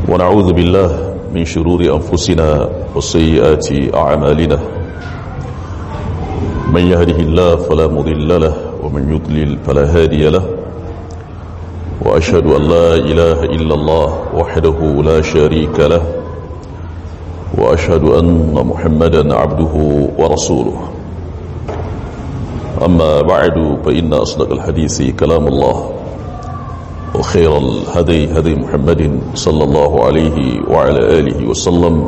ونعوذ بالله من شرور أنفسنا وسيئات أعمالنا من يهده الله فلا مضل له ومن يضلل فلا هادي له وأشهد أن لا إله إلا الله وحده لا شريك له وأشهد أن محمدا عبده ورسوله أما بعد فإن أصدق الحديث كلام الله وخير الهدي هدي محمد صلى الله عليه وعلى آله وسلم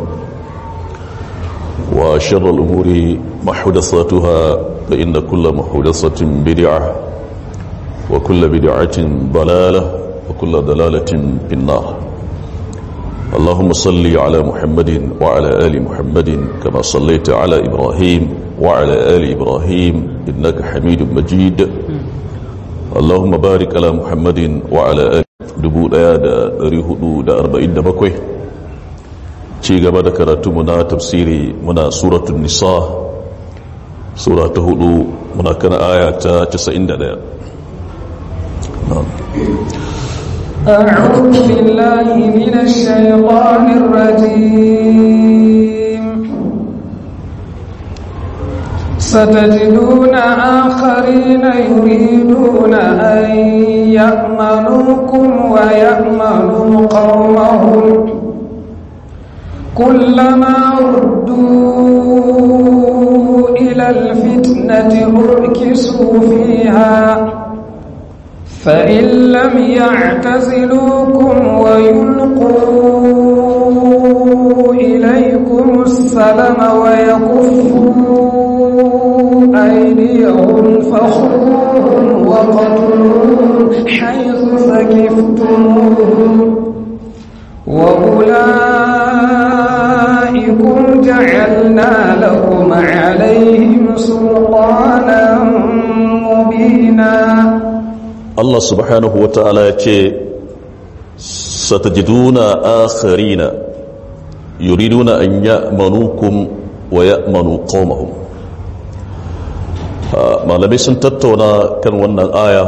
وشر الأمور محدثاتها فإن كل محدثة بدعة وكل بدعة ضلالة وكل ضلالة في النار اللهم صل على محمد وعلى آل محمد كما صليت على إبراهيم وعلى آل إبراهيم إنك حميد مجيد اللهم بارك على محمد وعلى آل دبو دaya da ɗari hudu da arba'in da bakwai ci gaba da karatu muna tafsiri muna suratun nisa sura ta hudu muna kana aya ta 91 أعوذ بالله من الشيطان الرجيم ستجدون آخرين يريدون أن يأمنوكم ويأمنوا قومهم كلما ردوا إلى الفتنة أركسوا فيها فإن لم يعتزلوكم ويلقوا إليكم السلم ويكفوا أيديهم فخذوهم وقتلوهم حيث ثقفتموهم وأولئكم جعلنا لكم عليهم سلطانا مبينا Allah subhanahu wa ta'ala ya ce satajiduna akharina yuriduna an ya'manukum wa ya'manu qaumahum malamai sun tattauna kan wannan aya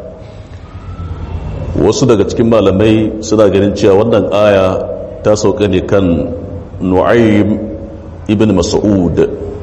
wasu daga cikin malamai suna ganin cewa wannan aya ta sauka ne kan nu'aym ibn mas'ud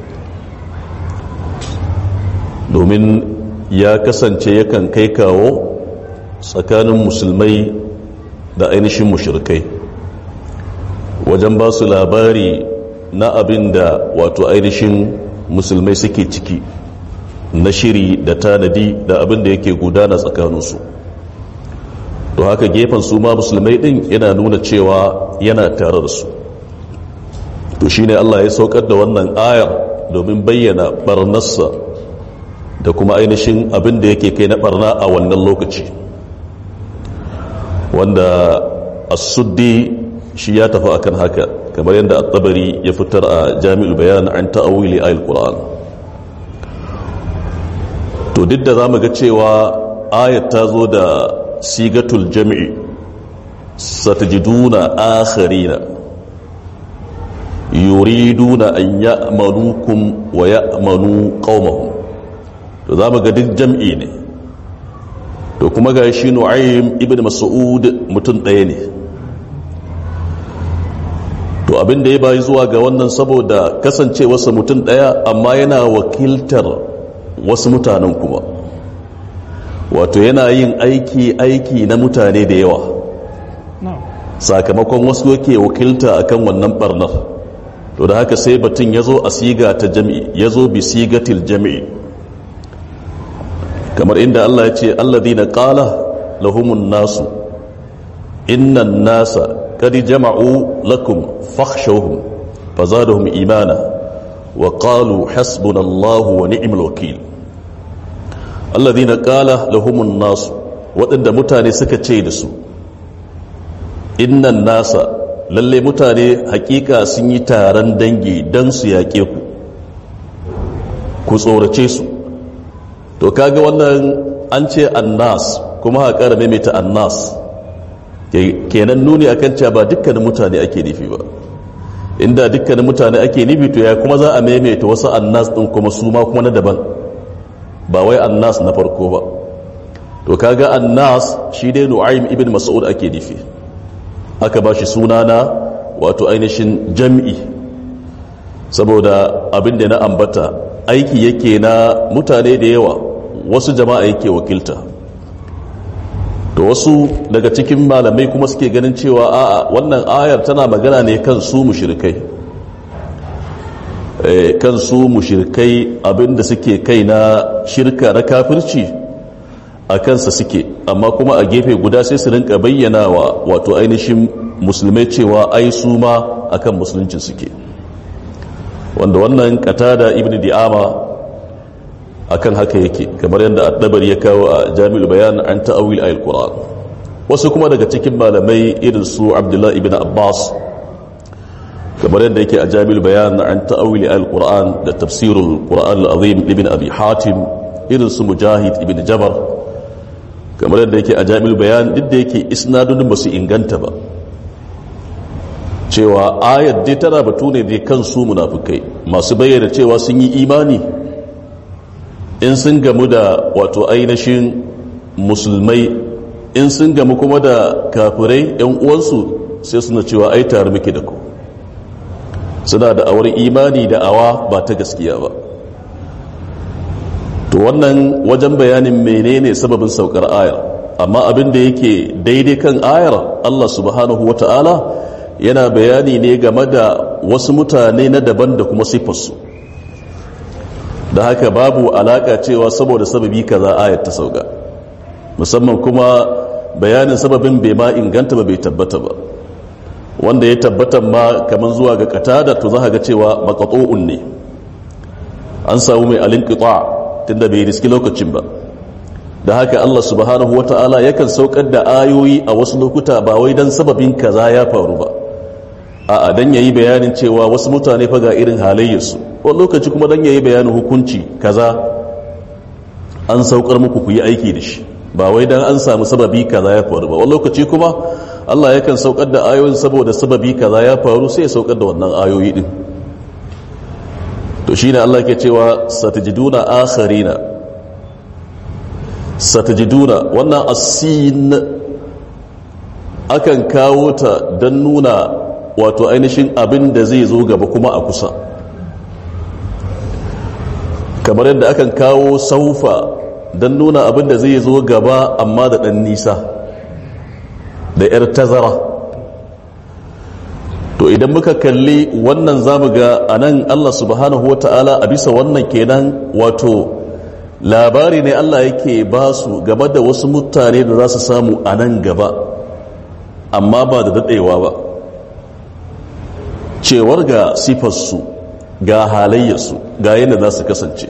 domin ya kasance yakan kai kawo tsakanin musulmai da ainihin mushrikai wajen ba su labari na abin da wato ainihin musulmai suke ciki na shiri da tanadi da abin da yake gudana tsakaninsu to haka gefen su ma musulmai din yana nuna cewa yana tare da su to shine Allah ya saukar da wannan ayar domin bayyana barnarsa da kuma ainihin abin da yake kai na barna a wannan lokaci wanda as-suddi shi ya tafi akan haka kamar yadda at-tabari ya fitar a jami'ul bayan an ta'awili ayil qur'an to duk da zamu ga cewa ayat ta zo da sigatul jam'i satajiduna akharina yuriduna an ya'manukum wa ya'manu qaumahum to za mu ga duk jam'i ne to kuma ga shi nu'aym ibn mas'ud mutum ɗaya ne to abin da ya bayi zuwa ga wannan saboda kasancewarsa mutum ɗaya amma yana wakiltar wasu mutanen kuma wato yana yin aiki aiki na mutane da yawa sakamakon wasu yake wakilta akan wannan barnar to da haka sai batun ya zo a siga ta jami'i ya zo bi sigatil jami'i kamar inda Allah ya ce alladhina qala lahumun nasu innan nasa qad jama'u lakum fakhshawhum fazadahum imana wa qalu hasbunallahu wa ni'mal wakeel alladhina qala lahumun nasu waɗanda mutane suka ce da su innan nasa lalle mutane hakika sun yi taron dangi don su yaƙe ku ku tsorace su to kaga wannan an ce annas kuma ha ƙara maimaita annas kenan nuni akan cewa ba dukkanin mutane ake nufi ba inda dukkanin mutane ake nufi to ya kuma za a maimaita wasu annas ɗin kuma su ma kuma na daban ba wai annas na farko ba to kaga annas shi dai nu'aym ibn mas'ud ake nufi aka ba shi suna na wato ainihin jam'i saboda abin da na ambata aiki yake na mutane da yawa wasu jama'a yake wakilta to wasu daga cikin malamai kuma suke ganin cewa a'a wannan ayar tana magana ne kan su mushrikai eh, kan su mushrikai abinda suke kai na shirka na kafirci a kansa suke amma kuma a gefe guda sai su rinka bayyana wa wato ainihin musulmai cewa ai su ma akan musulunci suke wanda wannan katada ibn di'ama akan haka yake kamar yadda addabar ya kawo a jami'ul bayan an ta'awil ayil qur'an wasu kuma daga cikin malamai irin su abdullahi ibn abbas kamar yadda yake a jami'ul bayan an ta'awil ayil qur'an da tafsirul qur'an al-azim ibn abi hatim irin su mujahid ibn jabar kamar yadda yake a jami'ul bayan duk da yake isnadun ba su inganta ba cewa ayat dai tana batu ne dai kan su munafukai masu bayyana cewa sun yi imani in sun gamu da wato ainihin musulmai in sun gamu kuma da kafirai yan uwansu sai suna cewa ai tare muke da ku suna da awar imani da awa ba ta gaskiya ba to wannan wajen bayanin menene sababin saukar ayar amma abin da yake daidai kan ayar Allah subhanahu wata'ala yana bayani ne game da wasu mutane na daban da kuma siffarsu da haka babu alaka cewa saboda sababi kaza ayat ta sauka musamman kuma bayanin sababin bai ma inganta ba bai tabbata ba wanda ya tabbata ma kamar zuwa ga katada to za ga cewa maqatu'un ne an samu mai alinqita tunda bai riski lokacin ba da haka Allah subhanahu wata'ala yakan saukar da ayoyi a wasu lokuta ba wai dan sababin kaza ya faru ba a'a dan yayi bayanin cewa wasu mutane fa ga irin halayyarsu wani lokaci kuma dan yayi bayanin hukunci kaza an saukar muku ku yi aiki da shi ba wai dan an samu sababi kaza ya faru ba wani lokaci kuma Allah yakan saukar da ayoyin saboda sababi kaza ya faru sai ya saukar da wannan ayoyi din to shine Allah ke cewa satajiduna akharina satajiduna wannan asin akan kawo ta don nuna wato ainihin abin da zai zo gaba kuma a kusa kamar yadda akan kawo saufa don nuna abin da zai zo gaba amma da ɗan nisa da 'yar tazara to idan muka kalli wannan zamu ga a nan allah subhanahu wa ta'ala a bisa wannan kenan wato labari ne allah yake ba su game da wasu mutane da za su samu a nan gaba amma ba da daɗewa ba cewar ga sifarsu ga halayyarsu ga yadda za su kasance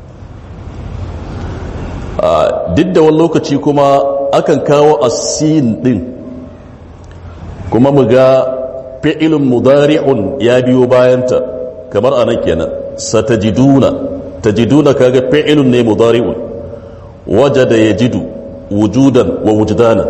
duk da wani lokaci kuma akan kawo asin din kuma mu ga fi'ilun mudari'un ya biyo bayanta kamar a nan kenan satajiduna tajiduna kaga fi'ilun ne mudari'un wajada yajidu wujudan wa wujdanan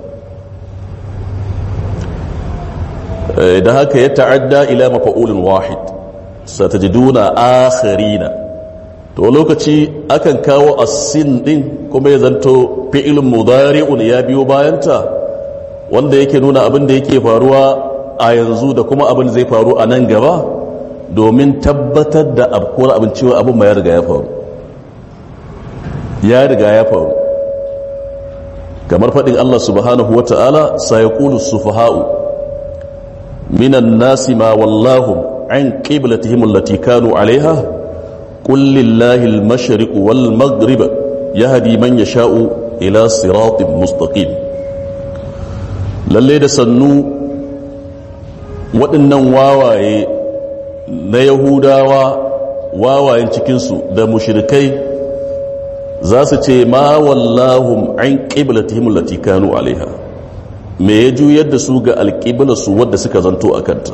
da haka ya ta'adda ila mafa'ulin wahid satajiduna akharina to lokaci akan kawo asin din kuma ya zanto fi'ilun mudari'un ya biyo bayanta wanda yake nuna abin da yake faruwa a yanzu da kuma abin zai faru a nan gaba domin tabbatar da abkuwar abin cewa abin ma ya riga ya faru ya riga ya faru kamar faɗin Allah subhanahu wa ta'ala sayaqulu sufaha'u من الناس ما ولاهم عن قبلتهم التي كانوا عليها قل لله المشرق والمغرب يهدي من يشاء إلى صراط مستقيم lalle da sannu waɗannan wawaye na yahudawa wawayen cikinsu da mushrikai za su ce ma wallahum an ƙiblatihim lati kanu alaiha me ya juyar da su ga alƙiblarsu wadda suka zanto a kanta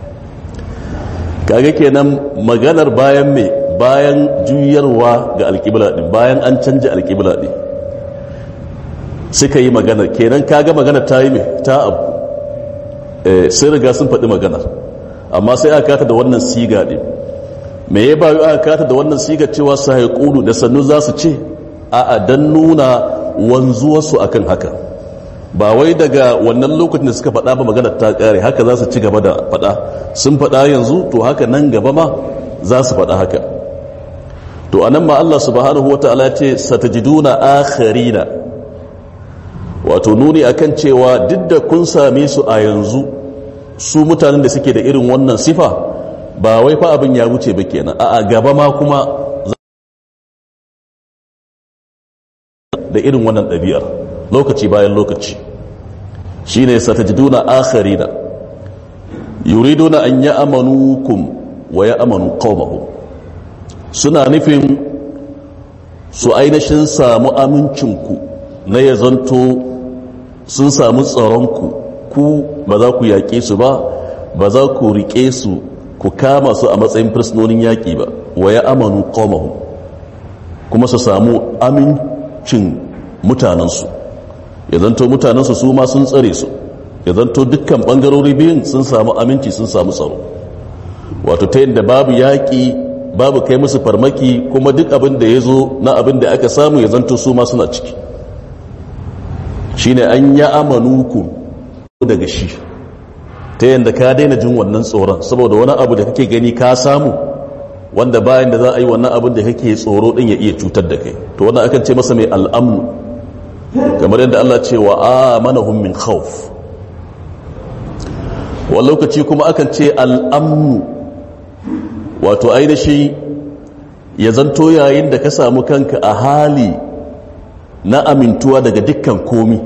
kaga kenan maganar bayan me bayan juyarwa ga alƙibla ɗin bayan an canja alƙibla ɗin suka yi maganar kenan kaga maganar ta yi me ta abu sai riga sun faɗi maganar amma sai aka kata da wannan siga ɗin me ya bayu aka kata da wannan siga cewa su da sannu za su ce a'a don nuna wanzuwarsu akan haka ba wai daga wannan lokacin da suka faɗa ba magana ta ƙare haka za su ci gaba da faɗa sun faɗa yanzu to haka nan gaba ma za su faɗa haka to anan ma Allah subhanahu wata'ala ce satajiduna akharina wato nuni akan cewa duk da kun same su a yanzu su mutanen da suke da irin wannan sifa ba wai fa abin ya wuce ba kenan a gaba ma kuma da irin wannan ɗabi'ar lokaci bayan lokaci shine satajiduna akharina yuriduna an ya'manukum wa ya'manu qaumahum suna nufin su ainihin samu amincinku na ya zanto sun samu tsaronku ku ba za ku yaƙe su ba ba za ku riƙe su ku kama su a matsayin fursunonin yaƙi ba wa ya amanu ƙomahu kuma su samu amincin mutanensu ya zanto mutanensu su ma sun tsare su ya zanto dukkan ɓangarori biyun sun samu aminci sun samu tsaro wato ta yadda babu yaƙi babu kai musu farmaki kuma duk abin da ya zo na abin da aka samu ya zanto su ma suna ciki shine an ya amanuku daga shi ta yadda ka daina jin wannan tsoron saboda wani abu da kake gani ka samu wanda bayan da za a yi wannan abin da kake tsoro din ya iya cutar da kai to wannan akan ce masa mai al'amnu kamar yadda Allah ce wa amanahum min khawf wani lokaci kuma akan ce al'amnu wato ainihi ya zanto yayin da ka samu kanka a hali na amintuwa daga dukkan komi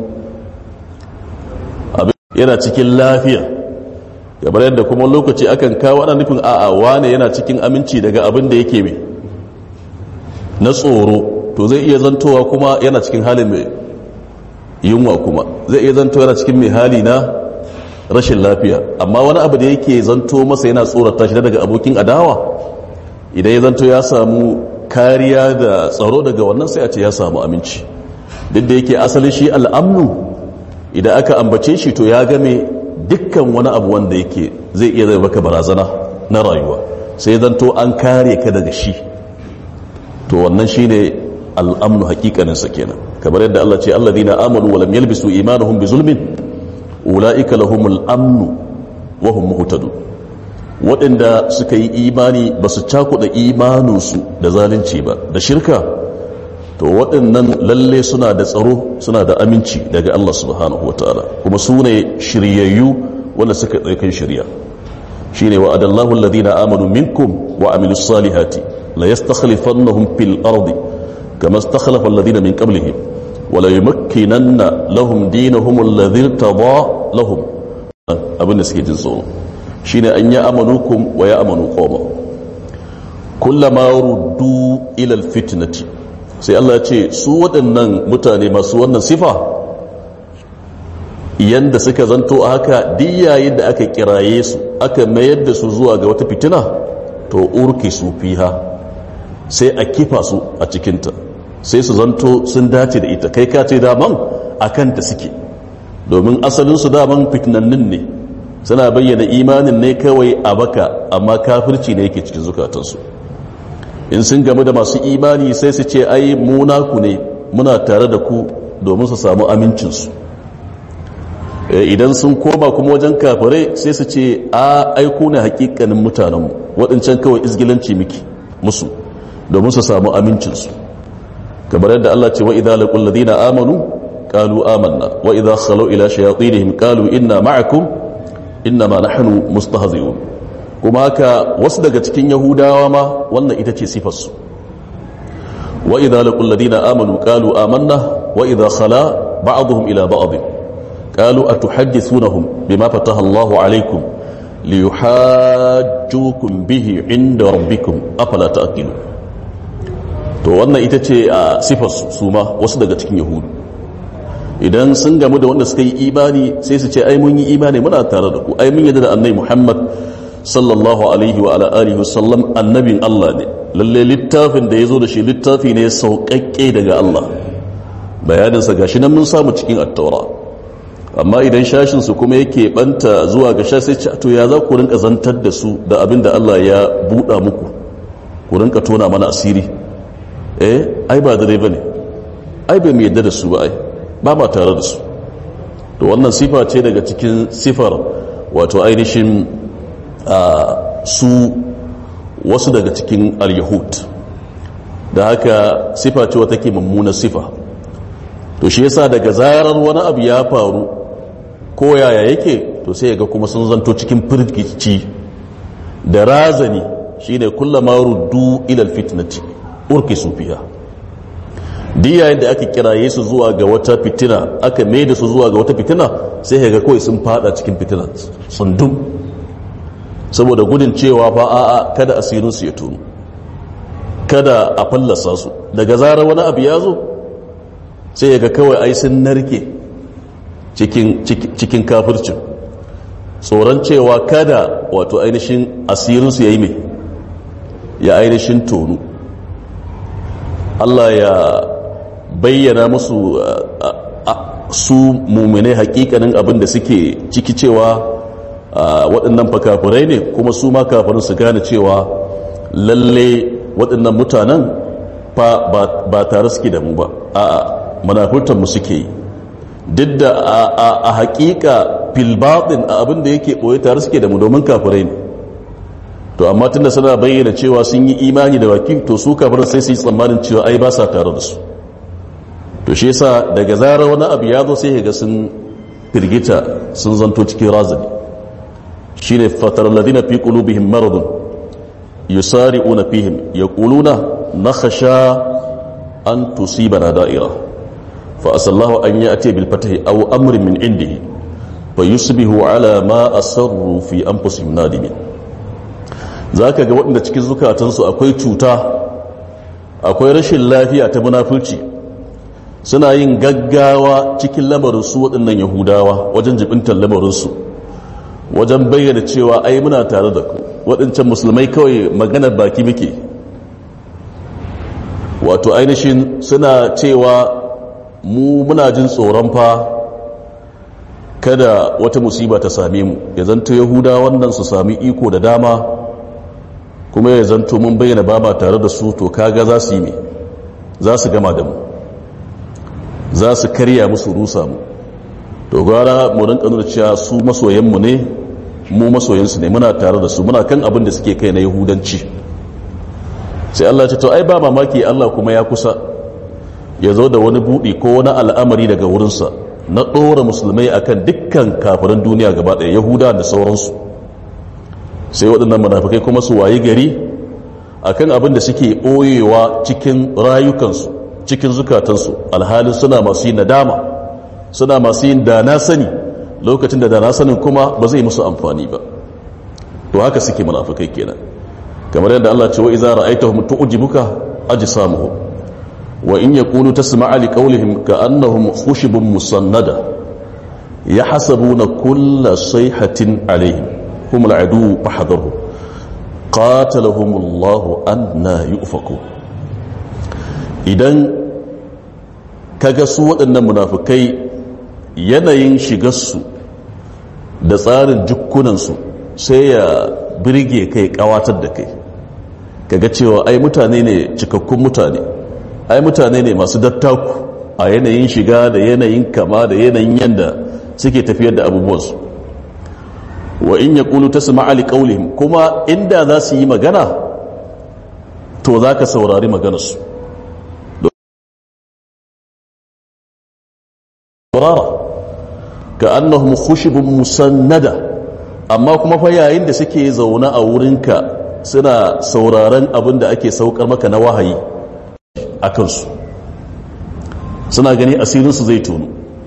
yana cikin lafiya kamar yadda kuma lokaci akan kawo ana nufin a'a wane yana cikin aminci daga abin da yake mai na tsoro to zai iya zantowa kuma yana cikin halin mai yunwa kuma zai iya zantowa yana cikin mai hali na rashin lafiya amma wani abu da yake zanto masa yana tsorata shi daga abokin adawa idan ya zanto ya samu kariya da tsaro daga wannan sai a ce ya samu aminci duk da yake asalin shi al'amnu idan aka ambace shi to ya game dukkan wani abu wanda yake zai iya zai baka barazana na rayuwa sai zanto an kare ka daga shi to wannan shine al'amnu hakikanin sa kenan kamar yadda Allah ce alladhina amanu wa lam yalbisu imanuhum bi zulmin ulaika lahumul amnu wa hum muhtadun waɗanda suka yi imani ba su cakuɗa imaninsu da zalunci ba da shirka to waɗannan lalle suna da tsaro suna da aminci daga Allah subhanahu wa ta'ala kuma su ne shiryayyu wanda suka ɗaukan shirya shi ne wa adallahu alladhina amanu minkum wa amilu salihati la yastakhlifannahum fil ardi kama istakhlafa alladhina min qablihim wa la yumakkinanna lahum dinahum alladhi irtada lahum abin da suke jin tsoro shine an ya amanukum wa ya amanu qawma kullama ruddu ila alfitnati sai Allah ya ce su waɗannan mutane masu wannan sifa yanda suka zanto a haka diyayin da aka kiraye su aka mayar da su zuwa ga wata fitina to urki su fiha sai a kifa su a cikinta sai su zanto sun dace da ita kai ka ce daman a kanta suke domin asalinsu daman fitinannin ne suna bayyana imanin ne kawai a baka amma kafirci ne yake cikin zukatansu in sun game da masu imani sai su ce ai munaku ne muna tare da ku domin su samu amincinsu idan sun koma kuma wajen kafirai sai su ce a aiku ne hakikanin mutanenmu waɗancan kawai izgilanci miki musu domin su samu amincinsu kamar yadda Allah ce wa idza laqul ladina amanu qalu amanna wa idza khalu ila shayatinihim qalu inna ma'akum inna ma nahnu mustahzi'un kuma haka wasu daga cikin yahudawa ma wannan ita ce sifarsu wa idza laqul ladina amanu qalu amanna wa idza khala ba'dhum ila ba'd qalu atuhaddithunahum bima fataha Allahu alaykum liyuhajjukum bihi 'inda rabbikum afala ta'qilun to wannan ita ce a sifarsu su ma wasu daga cikin yahudu idan sun gamu da wanda suka yi imani sai su ce ai mun yi imani muna tare da ku ai mun yadda da annabi Muhammad sallallahu alaihi wa ala alihi wasallam annabin Allah ne lalle littafin da yazo da shi littafi ne sauƙaƙƙe daga Allah bayanin sa gashi nan mun samu cikin at-taura amma idan shashin su kuma yake banta zuwa ga sha sai to ya za ku rinka zantar da su da abin da Allah ya buɗa muku ku rinka tona mana asiri eh ai ba dare bane ai bai mu yadda da su ba ai ba ma tare da su to wannan sifa ce daga cikin sifar wato ainihin su wasu daga cikin al-yahud da haka sifa ce wata ke mummunar sifa to shi yasa daga zarar wani abu ya faru ko yaya yake to sai ga kuma sun zanto cikin firgici da razani shine kullama ruddu ila alfitnati urkisu fiha duk yayin da aka kiraye su zuwa ga wata fitina aka mai da su zuwa ga wata fitina sai ga kawai sun fada cikin fitina tsundum saboda gudun cewa fa a'a kada asirin su ya tunu kada a fallasa su daga zarar wani abu ya zo sai ga kawai ai sun narke cikin kafircin tsoron cewa kada wato ainihin asirinsu ya yi mai ya ainihin tonu Allah ya bayyana musu su mummune hakikanin abin da suke ciki cewa waɗannan fakafirai ne kuma su ma kafirin su gane cewa lalle waɗannan mutanen ba tare suke da mu ba a manafurtanmu suke yi duk da a hakika filbaɗin a abin da yake ɓoye tare suke da mu domin kafirai ne to amma tunda suna bayyana cewa sun yi imani da baki to su kafirai sai su yi tsammanin cewa ai ba sa tare da su to shi yasa daga zarar wani abu ya zo sai ga sun firgita sun zanto cikin razani shine fatar ladina fi qulubihim maradun yusari'una fihim yaquluna nakhsha an tusibana da'ira fa asallahu an ya'ti bil fatahi aw amrin min indihi fa yusbihu ala ma asarru fi anfusihim nadimin zaka ga waɗanda cikin zukatansu akwai cuta akwai rashin lafiya ta munafurci suna yin gaggawa cikin lamarinsu waɗannan yahudawa wajen jibintar lamarinsu wajen bayyana cewa ai muna tare da ku waɗancan musulmai kawai maganar baki muke wato ainihin suna cewa mu muna jin tsoron fa kada wata musiba ta same mu ya zanto yahuda wannan su sami iko da dama kuma ya zanto mun bayyana ba ma tare da su to kaga za su yi ne za su gama da mu za su karya musu rusa mu to gwara mu rinka nuna cewa su masoyanmu ne mu masoyansu ne muna tare da su muna kan abin da suke kai na yahudanci sai Allah ce to ai ba mamaki Allah kuma ya kusa ya zo da wani buɗi ko wani al'amari daga wurinsa na ɗora musulmai akan dukkan kafirin duniya gaba ɗaya yahuda da sauransu sai waɗannan munafikai kuma su wayi gari akan abin da suke ɓoyewa cikin rayukansu cikin zukatansu alhalin suna masu yin nadama suna masu yin dana sani lokacin da dana sanin kuma ba zai musu amfani ba to haka suke munafikai kenan kamar yadda Allah ce wa idza ra'aytahum tu'jibuka ajsamuhum wa in yakunu tasma'a liqawlihim ka'annahum khushubun musannada yahsabuna kulla sayhatin alayhim hum al'adu fahdharhum qatalahum Allah anna yu'faku idan kaga su waɗannan munafukai yanayin shigarsu da tsarin jukkunansu sai ya birge kai kawatar da kai kaga cewa ai mutane ne cikakkun mutane ai mutane ne masu dattaku a yanayin shiga da yanayin kama da yanayin yanda suke tafiyar da abubuwansu wa in ya ƙulu ta su ma'ali ƙaulihim kuma inda za su yi magana to za ka saurari maganarsu saurara ka annahum khushubun musannada amma kuma fa yayin da suke zaune a wurinka suna sauraron abin da ake saukar maka na wahayi a kansu suna gani asirinsu zai tonu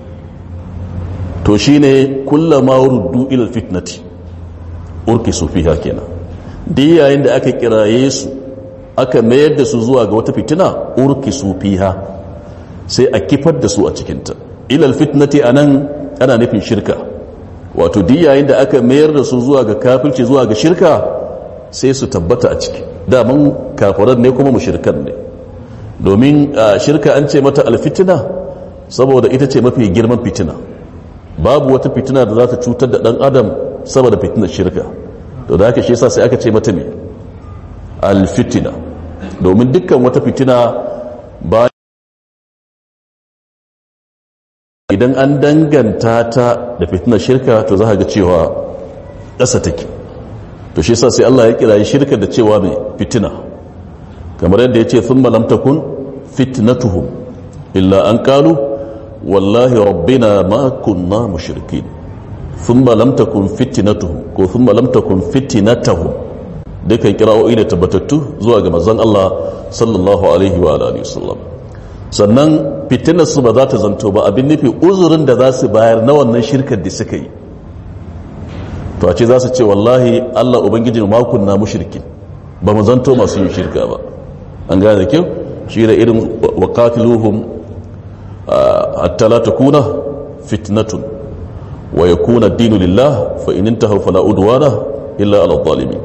to shine kullama ruddu ila fitnati urki su fiha kenan duk yayin da aka kiraye su aka mayar da su zuwa ga wata fitina urki su fiha sai a kifar da su a cikinta ilal fitnati anan ana nufin shirka wato duk yayin da aka mayar da su zuwa ga kafirci zuwa ga shirka sai su tabbata a ciki daman kafiran ne kuma mushrikan ne domin shirka an ce mata alfitina saboda ita ce mafi girman fitina babu wata fitina da za ta cutar da dan adam saboda fitinar shirka to da haka shi yasa sai aka ce mata me alfitina domin dukkan wata fitina ba idan an danganta ta da fitinar shirka to za ga cewa ƙasa take to shi sa sai Allah ya kira shirka da cewa mai fitina kamar yadda ya ce sun malamtakun fitnatuhum illa an kalu wallahi rabbina ma kunna mushrikin thumma lam takun fitnatuhum ko thumma lam takun fitnatuhum dukan kira'o'i da tabbatattu zuwa ga manzon Allah sallallahu alaihi wa alihi wasallam sannan fitinar su ba za ta zanto ba abin nufi uzurin da za su bayar na wannan shirkar da suka yi to a ce za su ce wallahi Allah ubangiji ma kunna mushrikin ba mu zanto masu yin shirka ba an gane da kyau shi da irin waqatiluhum hatta la takuna fitnatun wa yakuna ad-dinu lillah fa in intahu fala udwana illa ala adh-dhalimin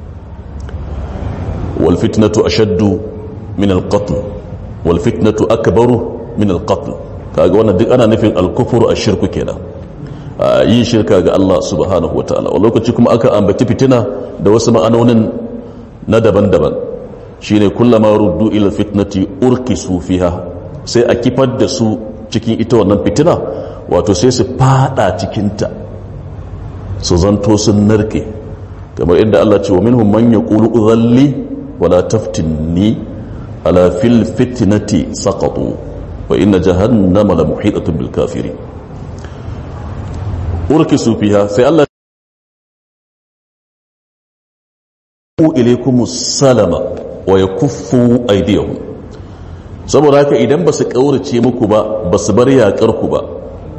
wal fitnatu ashaddu min al-qatl wal fitnatu akbaru min al-qatl kaga wannan duk ana nufin al-kufru ash-shirku kenan yin shirka ga Allah subhanahu wa ta'ala a lokaci kuma aka ambaci fitina da wasu ma'anonin na daban-daban shine kullama ruddu ila fitnati urkisu fiha sai a kifar da su cikin ita wannan fitina wato sai su fada cikinta su zanto sun narke kamar inda Allah ce wa minhum man yaqulu udhalli wala taftinni ala fil fitnati saqatu wa inna jahannama la muhitatun bil kafirin urkisu fiha sai Allah ilaykum salama wa yakuffu aydiyahum saboda haka idan ba su kaurace muku ba ba su bar yakar ku ba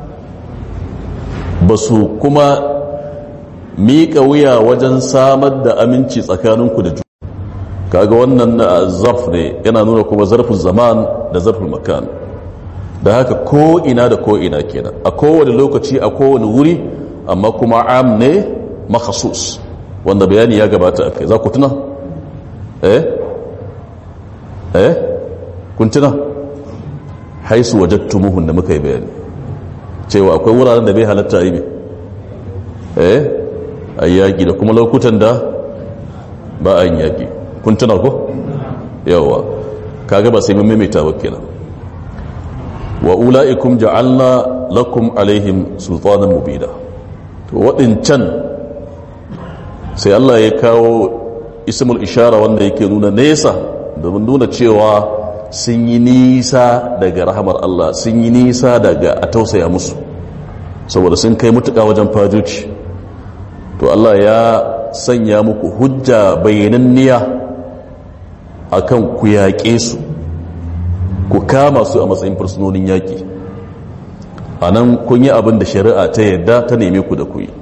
ba su kuma miƙa wuya wajen samar da aminci tsakaninku da juna kaga wannan zarf ne yana nuna kuma zarfin zaman da zarfin makan da haka ko ina da ko ina kenan a kowane lokaci a kowane wuri amma kuma am ne makhasus wanda bayani ya gabata a kai za ku tuna? eh? eh? kun tuna? haisu wajattumuhun da muka yi bayani cewa akwai wuraren da bai halatta yi eh? a yaƙi da kuma lokutan da ba a yin yaƙi kun tuna ko? yawa kaga ba sai mun maimaita ba kenan wa ula'ikum ja'alna lakum alaihim sultanan mubida to waɗancan sai Allah ya kawo ismul ishara wanda yake nuna nesa domin nuna cewa sun yi nisa daga rahamar Allah sun yi nisa daga a tausaya musu saboda sun kai mutuka wajen fajirci to Allah ya sanya muku hujja bayananniya akan ku yaƙe su ku kama su a matsayin fursunonin yaƙi a nan kun yi abin da shari'a ta yadda ta neme ku da ku yi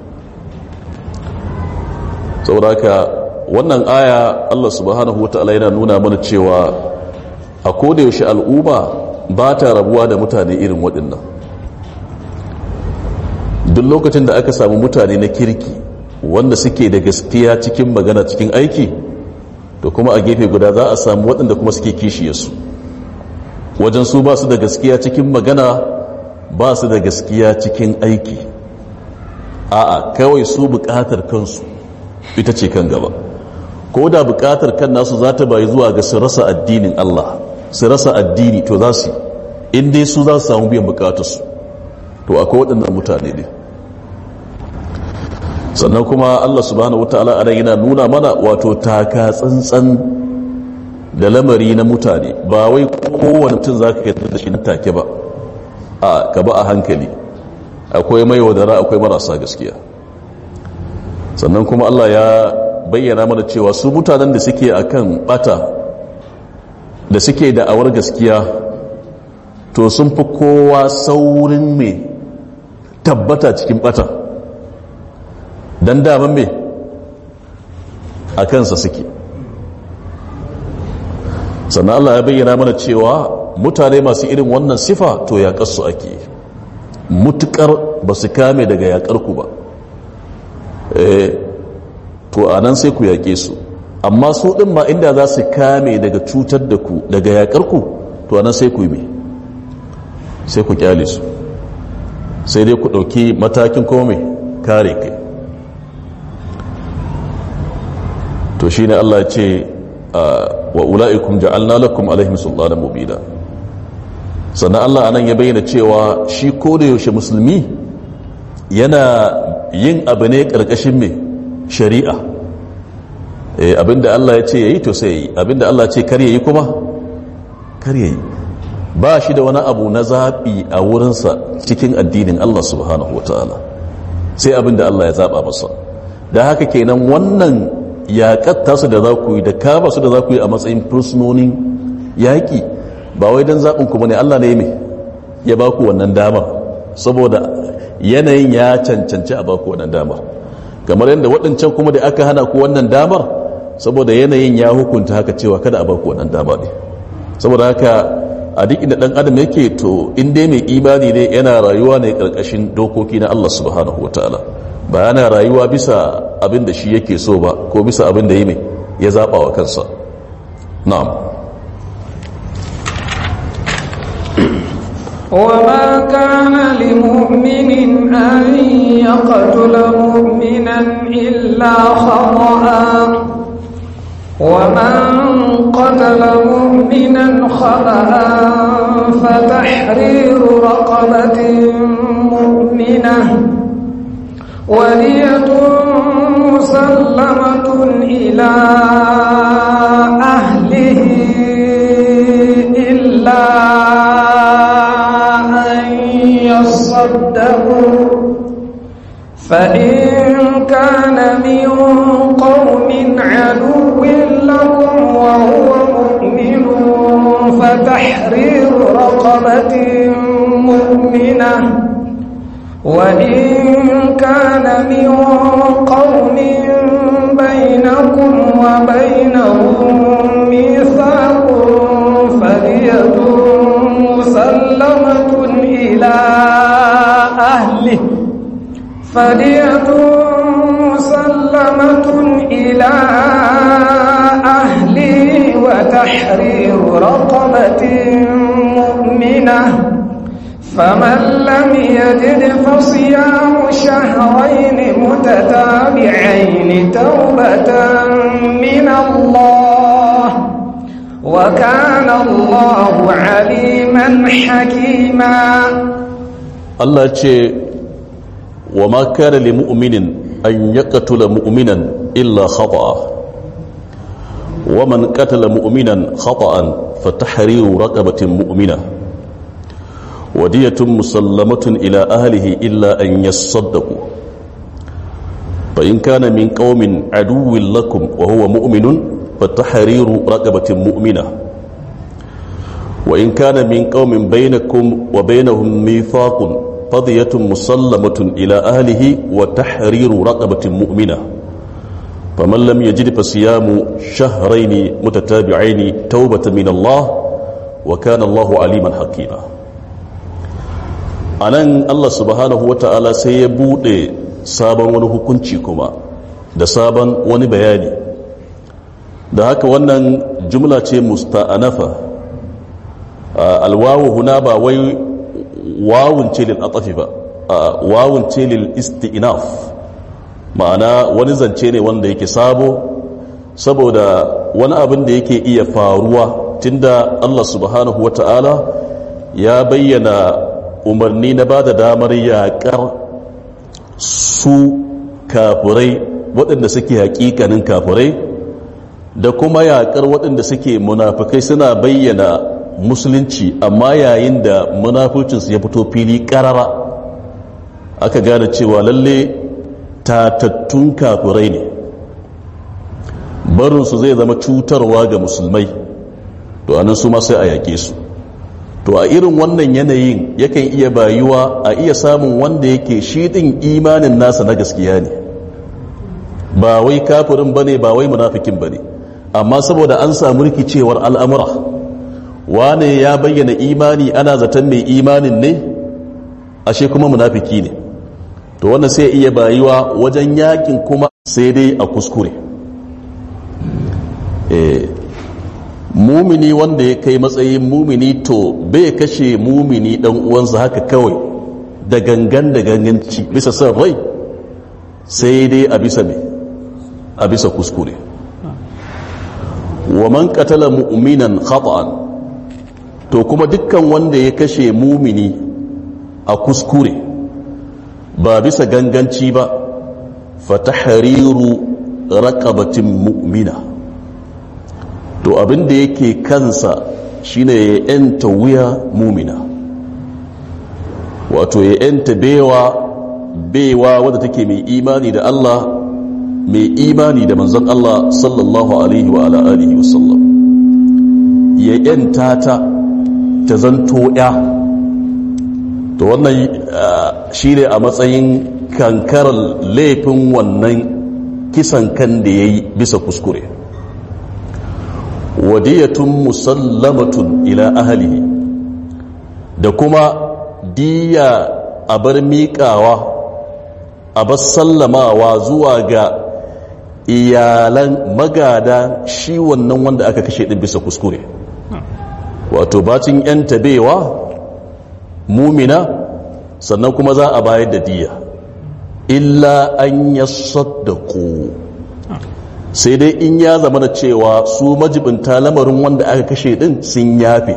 saboda haka wannan aya allah subhanahu wa ta'ala yana nuna mana cewa a yaushe al'umma ba ta rabuwa da mutane irin waɗannan duk lokacin da aka samu mutane na kirki wanda suke da gaskiya cikin magana cikin aiki to kuma a gefe guda za a samu waɗanda kuma suke kishiyarsu wajen su ba su da gaskiya cikin magana ba su da gaskiya cikin aiki a'a kawai su bukatar kansu ita ce kan gaba ko da bukatar kan nasu za ta bayi zuwa ga su rasa addinin Allah su rasa addini to za su in dai su za su samu biyan bukatarsu to akwai waɗannan mutane ne sannan kuma Allah subhanahu wataala a yana nuna mana wato taka tsantsan da lamari na mutane ba wai kowane mutum za ka yadda da shi na take ba a ka ba a hankali akwai mai wadara akwai marasa gaskiya sannan kuma Allah ya bayyana mana cewa su mutanen da suke akan bata da suke da awar gaskiya to sun fi kowa saurin mai tabbata cikin bata don daman mai a kansa suke sannan Allah ya bayyana mana cewa mutane masu irin wannan sifa to yaƙarsu ake mutukar ba su kame daga yaƙarku ba to a nan sai ku yaƙe su amma su ɗin ma inda za su kame daga cutar da ku daga yaƙarku to a nan sai ku yi sai ku kyale su sai dai ku ɗauki matakin kome kare kai to shi ne Allah ce wa ula'ikum ja'alna lakum alaihim sultanan mubina sannan Allah anan ya bayyana cewa shi ko da yaushe musulmi yana yin abu ne ƙarƙashin mai shari'a abinda Allah ya ce ya yi to sai yi abinda Allah ce kar ya yi kuma kar ya yi ba shi da wani abu na zaɓi a wurinsa cikin addinin Allah subhanahu wa ta'ala sai abinda Allah ya zaɓa masa da haka kenan wannan yaƙatta su da za ku yi da kama su da za ku yi a matsayin fursunonin yaƙi ba wai don zaɓin ku ne Allah ne mai ya ba ku wannan damar saboda yanayin ya cancanci a ba ku wannan damar kamar yadda waɗancan kuma da aka hana ku wannan damar saboda yanayin ya hukunta haka cewa kada a ba ku wannan damar ne saboda haka a duk inda ɗan adam yake to in dai mai imani ne yana rayuwa ne ƙarƙashin dokoki na Allah subhanahu wa ta'ala ba yana rayuwa bisa abin da shi yake so ba ko bisa abin da yi mai ya zaɓa wa kansa na'am وما كان لمؤمن أن يقتل مؤمنا إلا خطأ ومن قتل مؤمنا خطأ فتحرير رقبة مؤمنة ولية مسلمة إلى أهله إلا أن يصدقوا فإن كان من قوم عدو لكم وهو مؤمن فتحرير رقبة مؤمنة وإن كان من قوم بينكم وبينهم ميثاق فدية مسلمة إلى أهله فدية مسلمة إلى أهله وتحرير رقبة مؤمنة فمن لم يجد فصيام شهرين متتابعين توبة من الله وكان الله عليما حكيما Allah ce wa ma kana li mu'minin an yaqtula mu'minan illa khata'a wa man qatala mu'minan khata'an fa tahriru raqabatin mu'mina wa diyatun musallamatun ila ahlihi illa an yasaddaqu fa in kana min qaumin aduwwin lakum wa huwa mu'minun fa tahriru raqabatin mu'mina وإن كان من قوم بينكم وبينهم ميثاق فضية مسلمة إلى أهله وتحرير رقبة مؤمنة فمن لم يجد فصيام شهرين متتابعين توبة من الله وكان الله عليما حكيما anan Allah subhanahu wa ta'ala sai ya bude sabon wani hukunci kuma da sabon wani bayani da haka wannan jumla ce musta'anafa alwawu huna ba wai wawun ce lil atafi ba wawun ce lil isti'naf ma'ana wani zance ne wanda yake sabo saboda wani abin da yake iya faruwa tunda Allah subhanahu wata'ala ya bayyana umarni na ba da damar yaƙar su kafurai waɗanda suke haƙiƙanin kafurai da kuma yaƙar waɗanda suke munafukai suna bayyana musulunci amma yayin da munafucinsu ya fito fili karara aka gane cewa lalle tatattun kafirai ne barinsu zai zama cutarwa ga musulmai to anan su ma sai a yake su to a irin wannan yanayin yakan iya bayuwa a iya samun wanda yake shi din imanin nasa na gaskiya ne ba wai kafirin bane ba wai munafikin bane amma saboda an samu rikicewar al'amura wane ya bayyana imani ana zaton mai imanin ne ashe kuma munafiki ne to wannan sai iya bayuwa wajen yakin kuma sai dai a kuskure e, mumini wanda ya kai matsayin mumini to bai kashe mumini dan uwansa haka kawai da gangan da ganganci bisa son rai sai dai a bisa mai a bisa kuskure wa man qatala mu'minan khata'an to kuma dukkan wanda ya kashe mumini a kuskure ba bisa ganganci ba fatahariru raqabatin mu'mina to abin da yake kansa shine ya yanta wuya mumina wato ya yanta bewa bewa wadda take mai imani da Allah mai imani da manzon Allah sallallahu alaihi wa ala alihi wasallam ya yanta ta ta zanto ya to wannan shine a matsayin kankarar laifin wannan kisan kan da ya yi bisa kuskure wadiyatun musallamatun ila ahalihi da kuma diya a bar miƙawa a bar sallamawa zuwa ga iyalan magada shi wannan wanda aka kashe ɗin bisa kuskure wato bacin 'yan tabewa mumina sannan kuma za a bayar da diya illa an ya saddaku sai dai in ya zama da cewa su majibinta lamarin wanda aka kashe din sun yafe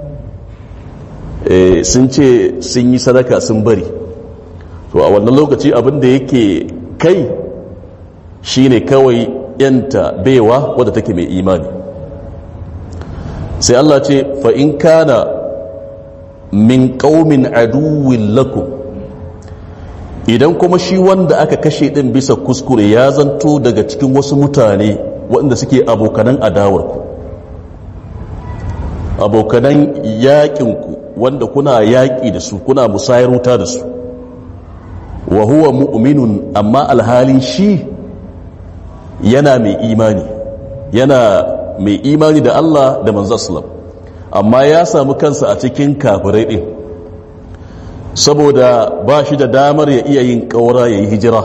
sun ce sun yi sadaka sun bari to a wannan lokaci abin da yake kai shine kawai yanta baiwa wadda take mai imani sai Allah ce fa in kana min qaumin aduwwin lakum idan kuma shi wanda aka kashe din bisa kuskure ya zanto daga cikin wasu mutane waɗanda suke abokanan adawarku abokanan yaƙinku wanda kuna yaƙi da su kuna musayar wuta da su wa huwa mu'minun amma alhalin shi yana mai imani yana mai imani da Allah da manzo amma ya samu kansa a cikin kafirai din saboda ba shi da damar ya iya yin ƙaura ya yi hijira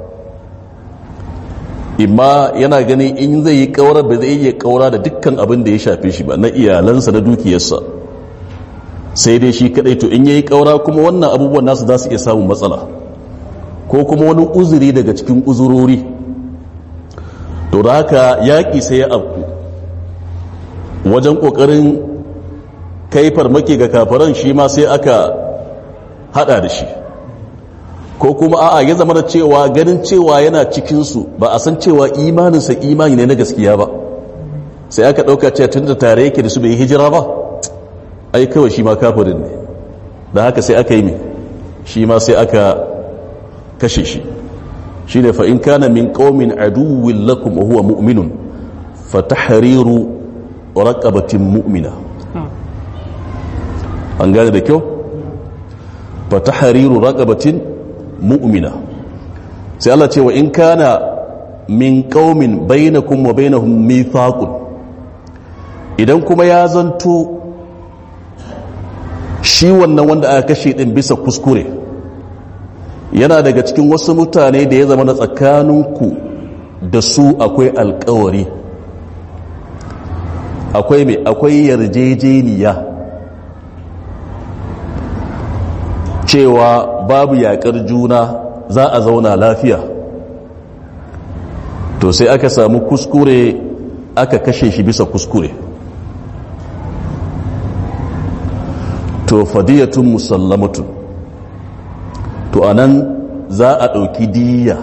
imma yana gani in zai yi ƙaura ba zai iya ƙaura da dukkan abin da ya shafe shi ba na iyalansa na dukiyarsa sai dai shi kadai to in ya yi ƙaura kuma wannan abubuwan nasu za su iya samun matsala ko kuma wani uzuri daga cikin uzurori to da haka yaƙi sai ya afku wajen ƙoƙarin kai farmaki ga kafaran shi ma sai aka hada da shi ko kuma a'a ya zama da cewa ganin cewa yana cikinsu ba a san cewa imaninsa imani ne na gaskiya ba sai aka ɗauka cewa tun da tare yake da su bai hijira ba ai kawai shi ma kafirin ne da haka sai aka yi mai shi ma sai aka kashe shi shi ne fa'in kana min ƙaumin aduwin lakum wa huwa mu'minun fa tahriru raqabatin mu'mina an gane da kyau fa tahriru raqabatin mu'mina sai Allah ce wa in kana min qaumin bainakum wa bainahum mithaqun idan kuma ya zanto shi wannan wanda aka kashe din bisa kuskure yana daga cikin wasu mutane da ya zama na tsakaninku da su akwai alkawari akwai mai akwai yarjejeniya cewa babu yakar juna za a zauna lafiya to sai aka samu kuskure aka kashe shi bisa kuskure to fadiyatun musallamatun to anan za a ɗauki diya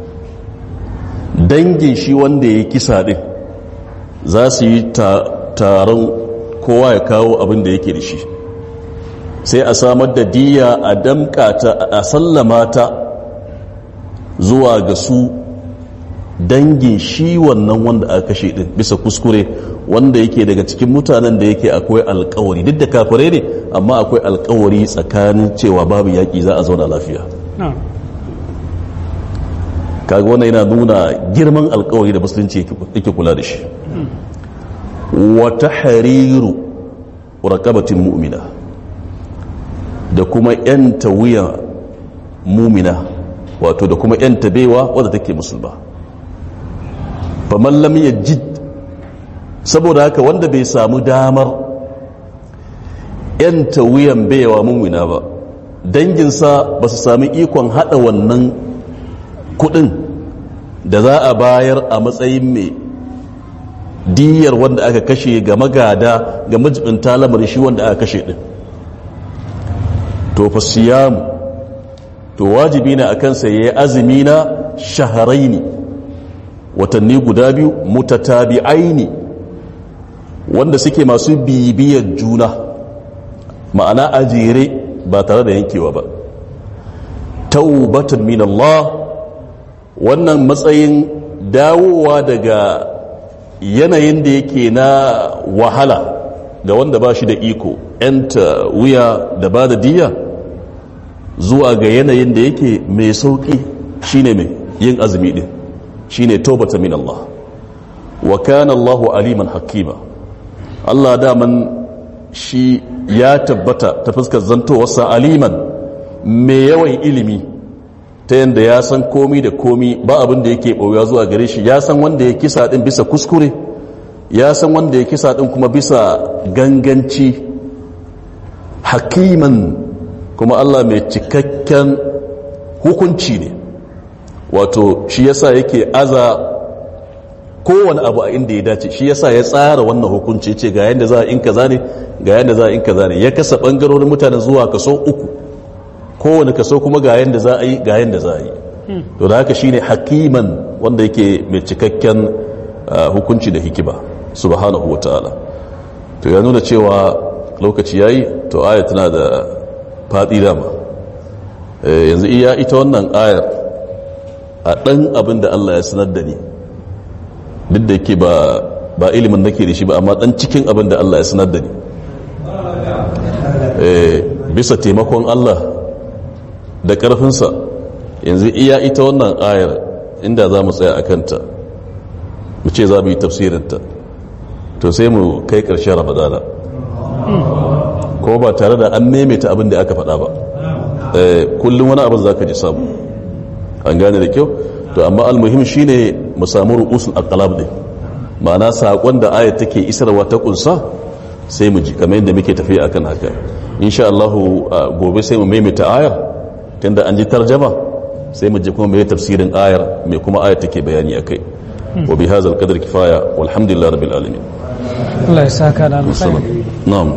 dangin shi wanda ya kisa ɗin za su yi taron kowa ya kawo abin da yake da shi sai a samar da diya a damkata a sallama ta zuwa ga su dangin shi wannan wanda aka kashe din bisa kuskure wanda yake daga cikin mutanen da yake akwai alkawari duk da kafare ne amma akwai alkawari tsakanin cewa babu yaƙi za a zauna lafiya kaga wannan yana nuna girman alkawari da musulunci yake kula da shi wata hariru rakabatin mu'mina da kuma yanta wuya mumina wato da kuma yanta baiwa wadda take musulma faman lam yajid saboda haka wanda bai samu damar yanta wuyan baiwa mumina ba danginsa ba su sami ikon hada wannan kudin da za a bayar a matsayin mai diyar wanda aka kashe ga magada ga majibinta lamarin shi wanda aka kashe din to fa siyamu to wajibi ne akan sa yayi azumi na shahraini watanni guda biyu mutatabi'aini wanda suke masu bibiyar juna ma'ana a jere ba tare da yankewa ba taubatan min Allah wannan matsayin dawowa daga yanayin da yake na wahala ga wanda ba shi da iko yanta wuya da ba da diya zuwa ga yanayin da yake mai sauƙi shine mai yin azumi din shine taubata min Allah wa kana Allahu aliman hakima Allah daman shi ya tabbata ta fuskar zantowarsa aliman mai yawan ilimi ta yadda ya san komi da komi ba abin da yake ɓauya zuwa gare shi ya san wanda ya kisa ɗin bisa kuskure ya san wanda ya kisa ɗin kuma bisa ganganci hakiman kuma Allah mai cikakken hukunci ne wato shi yasa yake aza kowane abu a inda ya dace shi yasa ya tsara wannan hukunci ce ga yadda za a in kaza ne ga yadda za a in kaza ne ya kasa bangarorin mutane zuwa kaso uku kowane kaso kuma ga yadda za a yi ga yadda za a yi to da haka shine hakiman wanda yake mai cikakken hukunci da hikima subhanahu wataala to ya nuna cewa lokaci yayi to aya tana da fadi dama yanzu iya ita wannan ayar a ɗan abin da Allah ya sanar da ni duk da yake ba ba ilimin nake da shi ba amma ɗan cikin abin da Allah ya sanar da ni bisa taimakon Allah da ƙarfinsa yanzu iya ita wannan ayar inda za mu tsaya a kanta mu ce za mu yi tafsirinta to sai mu kai ƙarshen ramadana ko ba tare da an maimaita abin da aka faɗa ba kullum wani abin za ka ji samu an gane da kyau to amma almuhim shine mu samu ru'usul aqlab din ma'ana sakon da ayat take isarwa ta kunsa sai mu ji kamar yadda muke tafiya akan haka insha Allah gobe sai mu maimaita ayar tunda an ji tarjama sai mu ji kuma mai tafsirin ayar mai kuma ayat take bayani akai wa bi hadzal qadri kifaya walhamdulillahi rabbil alamin Allah ya saka da alkhairi na'am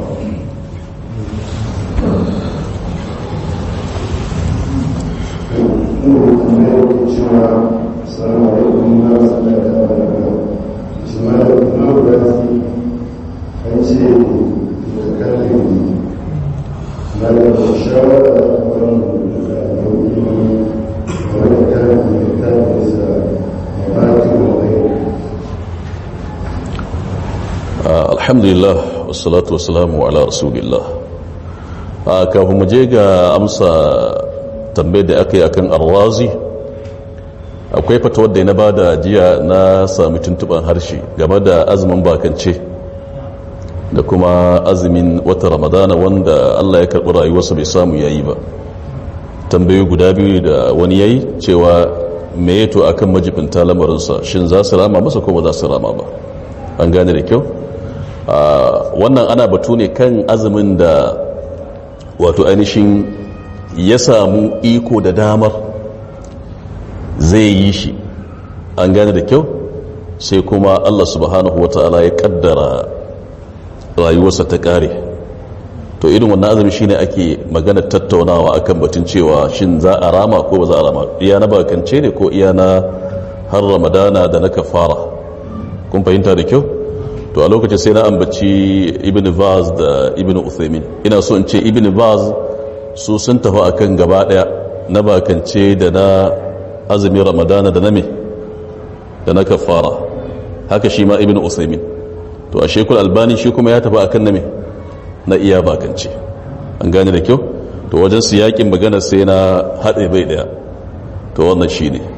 alhamdulillah wassalatu wassalamu ala rasulillah a kafin mu je ga amsa tambayar da aka yi akan arwazi akwai fata wadda na bada jiya na sami tuntuban harshe game da azumin bakance da kuma azumin wata ramadana wanda allah ya karɓi rayuwarsa bai samu yayi ba tambayoyi guda biyu da wani yayi cewa me yato akan majibinta lamarinsa shin za su rama masa ko ba za su rama ba an gane da kyau wannan ana batu ne kan azumin da wato ainihin ya samu iko da damar zai yi shi an gane da kyau sai kuma allah subhanahu wata'ala ya kaddara rayuwarsa ta kare to irin wannan azumi shine ake magana tattaunawa akan batun cewa shin za a rama ko ba za a rama iya na bakance ne ko iya na har ramadana da na kafara kun fahimta da kyau to a lokacin sai na ambaci ibn vaz da ibn uthaymin ina so in ce ibn vaz su sun tafi akan gaba daya na bakance da na azumin ramadana da na me da na kafara haka shi ma ibn uthaymin to a shekul albani shi kuma ya tafi akan na me na iya bakance an gane da kyau to wajen su yakin magana sai na haɗe bai daya to wannan shi ne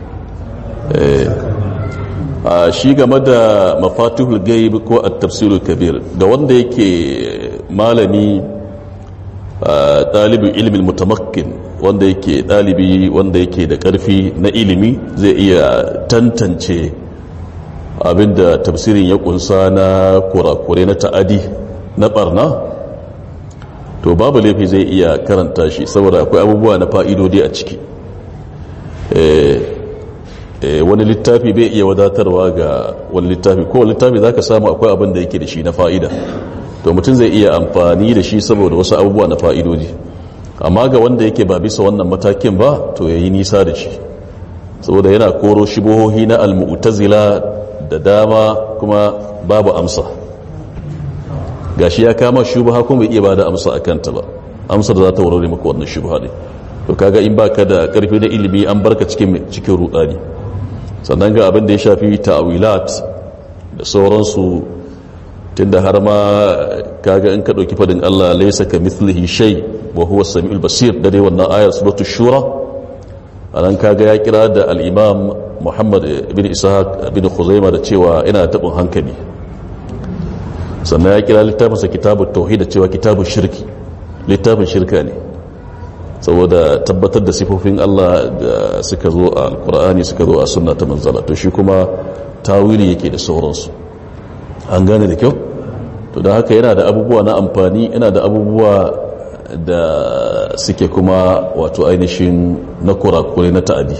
a shi game da mafatihul gaib ko at-tafsirul kabir ga wanda yake malami ɗalibin ilimin mutamakkin wanda yake ɗalibi wanda yake da ƙarfi na ilimi zai iya tantance abinda tafsirin ya kunsa na kurakure na ta'adi na barna to babu laifi zai iya karanta shi saboda akwai abubuwa na fa'idodi a ciki wani littafi bai iya wadatarwa ga wani littafi ko littafi za ka samu akwai abin da yake da shi na fa'ida to mutum zai iya amfani da shi saboda wasu abubuwa na fa'idoji amma ga wanda yake ba bisa wannan matakin ba to ya yi nisa da shi saboda yana koro shibohohi na almu'tazila da dama kuma babu amsa gashi ya kama shubha kuma bai iya bada amsa a kanta ba amsar za ta warware maka wannan shubha ne to kaga in baka da karfi na ilimi an barka cikin cikin rudani sannan ga abin da ya shafi ta'wilat da sauransu tunda har ma kaga in ka dauki fadin Allah laysa ka mithlihi shay wa huwa samiul basir da dai wannan ayar suratul shura anan kaga ya kira da al-imam Muhammad ibn Ishaq ibn Khuzaimah da cewa ina tabin hankali sannan ya kira littafinsa kitabut tauhid da cewa kitabun shirki littafin shirka ne saboda tabbatar da sifofin Allah da suka zo a alkur'ani suka zo a sunna ta manzala to shi kuma tawili yake da sauransu an gane da kyau to da haka yana da abubuwa na amfani yana da abubuwa da suke kuma wato ainihin na kurakure na ta'adi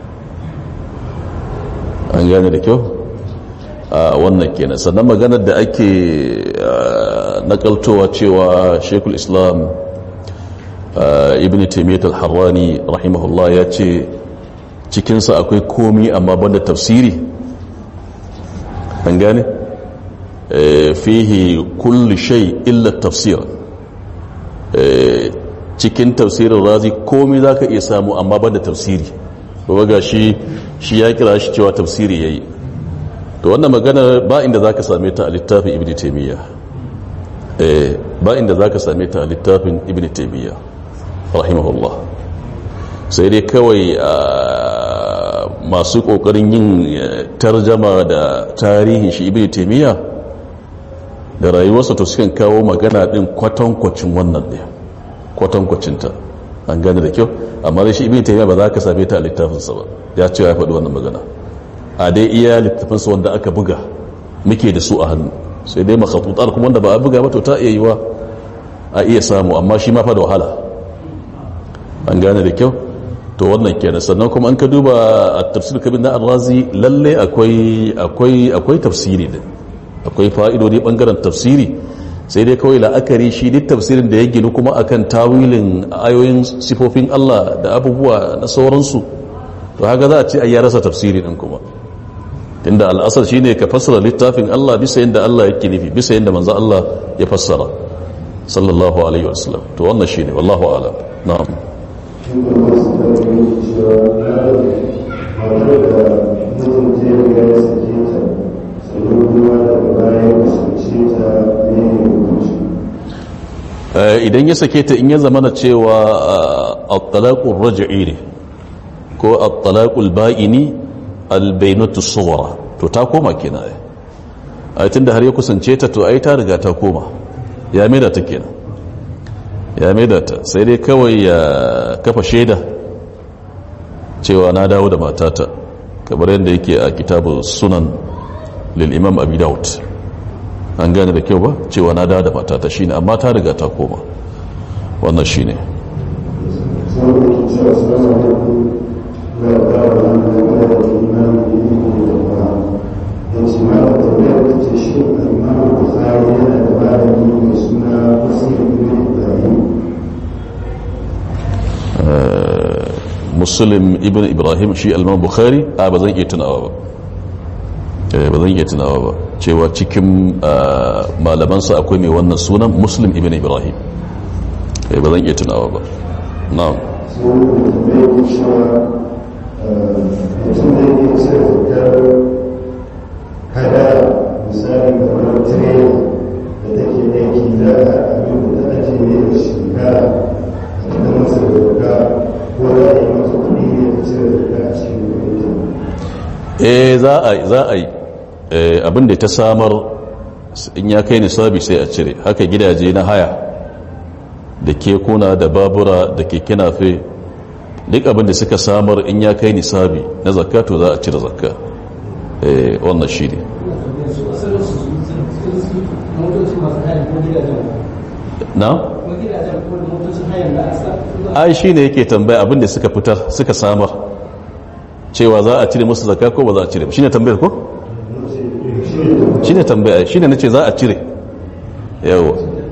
an gane da kyau a wannan kenan sannan maganar da ake nakaltowa cewa shekul islam ibn taimiyyat al-harrani rahimahullah ya ce cikinsa akwai komi amma banda tafsiri an gane fihi kulli shay illa tafsir cikin tafsirin razi komi za ka iya samu amma banda tafsiri ba ga shi shi ya kira shi cewa tafsiri ya yi to wannan magana ba inda za ka same ta a littafin ibn taimiyya ba inda za ka same ta a littafin ibn taimiyya rahimahullah sai dai kawai masu kokarin yin tarjama da tarihin shi ibn taimiyya da rayuwarsa to sukan kawo magana din kwatankwacin wannan ɗaya kwatankwacinta an gane da kyau amma dai shi ibn taimiyya ba za ka same ta a littafinsa ba ya ce ya faɗi wannan magana a dai iya littafinsa wanda aka buga muke da su a hannu sai dai makhatutar kuma wanda ba a buga ba to ta iya yiwa a iya samu amma shi ma fa da wahala an gane da kyau to wannan kenan sannan kuma an ka duba a tafsir kabin na arrazi lalle akwai akwai akwai tafsiri din akwai fa'idodi bangaren tafsiri sai dai kawai la'akari shi duk tafsirin da ya ginu kuma akan tawilin ayoyin sifofin Allah da abubuwa na sauransu to haka za a ce ai ya rasa tafsiri din kuma tunda al'asar shine ka fassara littafin Allah bisa yadda Allah yake nufi bisa yadda manzo Allah ya fassara sallallahu alaihi wasallam to wannan shine wallahu a'lam na'am idan ya sake ta in ya zamana cewa at-talaqur raj'i ne ko at-talaqul ba'ini al-bainatu sughra to ta koma kenan ai ai tunda har ya kusance ta to ai ta riga ta koma ya maida ta kenan ya maida ta sai dai kawai ya kafa shaida cewa na dawo da matata kamar yadda yake a kitabu sunan lil imam abi daud an gane da kyau ba cewa na dawo da matata shine amma ta riga ta koma wannan shine muslim ibn ibrahim shi alman bukhari a ba zan iya tunawa ba ba zan iya tunawa ba cewa cikin malamansa akwai mai wannan sunan muslim ibn ibrahim ba zan iya tunawa ba na'am kada misali kamar tirela da take aiki da abin da ake ne da shekara a cikin masa doka ko za a yi masa kuɗi ne da cire doka a cikin kuɗi eh za a za a yi abin da ta samar in ya kai nisabi sai a cire haka gidaje na haya da kekuna da babura da keke nafe duk abin da suka samar in ya kai nisabi na zakka to za a cire zakka wannan shi ne na? ai shi ne yake tambaya abin da suka fitar suka samar cewa za a cire musu zakka ko ba za a cire ba shine tambayar ko shine tambaya shine nace za a cire yawa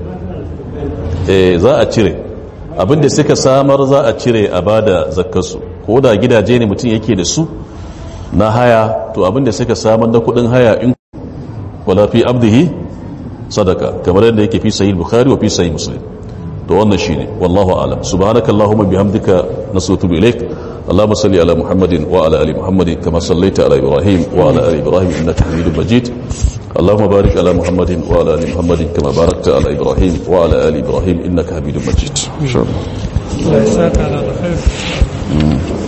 eh za a cire abinda suka samar za a cire a bada zakkarsu ko da gidaje ne mutum yake da su na haya to abinda suka samar na kudin haya in wala fi abdihi sadaka kamar yadda yake fi sahih bukhari wa fi sahih muslim to wannan shine wallahu a'lam subhanakallahumma bihamdika nasutu ilaik اللهم صل على محمد وعلى ال محمد كما صليت على ابراهيم وعلى ال ابراهيم انك حميد مجيد اللهم بارك على محمد وعلى ال محمد كما باركت على ابراهيم وعلى ال ابراهيم انك حميد مجيد ان شاء الله الله يسعدك على الخير